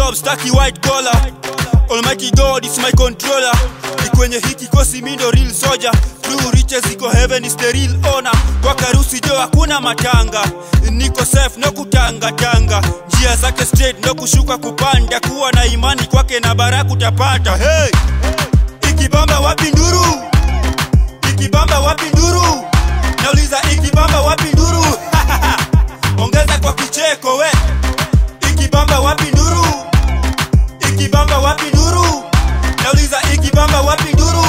job staki white collar almighty god is my controller ni kwenye hiki kosi mindo real soldier true riches iko heaven is the real owner kwa karusi jo hakuna matanga niko safe no kutanga tanga njia zake straight no kushuka kupanda kuwa na imani kwake na baraka utapata hey! ikibamba wapi nduru ikibamba wapi nduru nauliza ikibamba wapi nduru ongeza kwa kicheko we ikibamba wapi nduru ikibamba wapi nduru nauliza ikibamba wapi nduru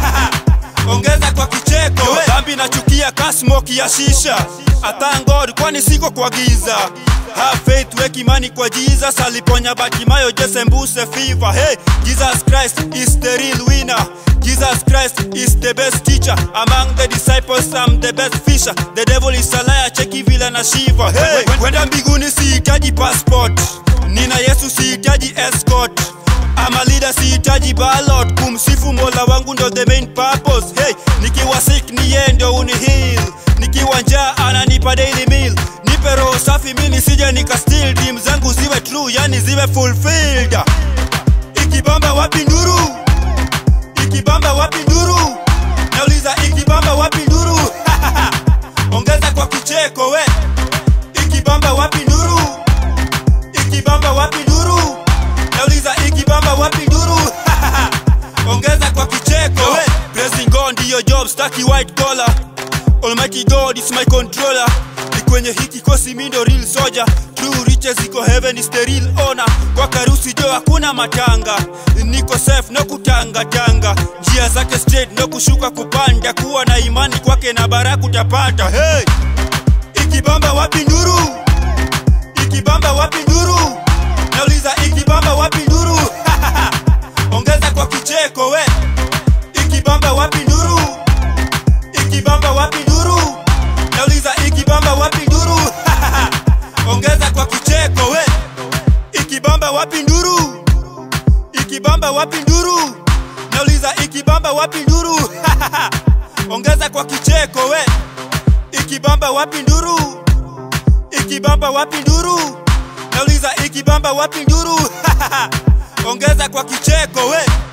ongeza kwa kicheko we dhambi nachukia kasmoki ya shisha atangod kwani siko kwa giza Have faith wek imani kwa jesus aliponya batimayo jesembuse fiva hey jesus christ is the real winner jesus christ is the best teacher among the disciples i'm the best fisher the devil is a liar cheki vile na shiva hey kwenda mbinguni sihitaji passport nina yesu sihitaji escort ama leader sihitaji ballot kumsifu mola wangu ndo the main purpose hey nikiwa sick ni yeye ndo uni heal nikiwa njaa ananipa daily meal nipe roho safi mi nisije nika steal dream zangu ziwe true yani ziwe fulfilled ikibamba wapi nduru ikibamba wapi nduru nauliza ikibamba wapi nduru ongeza kwa kicheko we ikibamba wapi nduru ikibamba wapi nduru nauliza ikibamba wapi nduru ongeza kwa kicheko we praising god ndiyo job staki white collar almighty god is my controller ni kwenye hiki kosi mindo real soldier true riches iko heaven is the real owner kwa karusi jo hakuna matanga niko safe no kutanga tanga njia zake straight no kushuka kupanda kuwa na imani kwake na baraka utapata hey! ikibamba wapi nduru ikibamba wapi nduru nauliza ikibamba wapi nduru ongeza kwa kicheko we ikibamba wapi nduru ikibamba wapi nduru nauliza ikibamba wapi nduru ongeza kwa kicheko we ikibamba wapi nduru ikibamba wapi nduru nauliza ikibamba wapi nduru ongeza kwa kicheko we ikibamba wapi nduru ikibamba wapi nduru nauliza ikibamba wapi nduru ongeza kwa kicheko we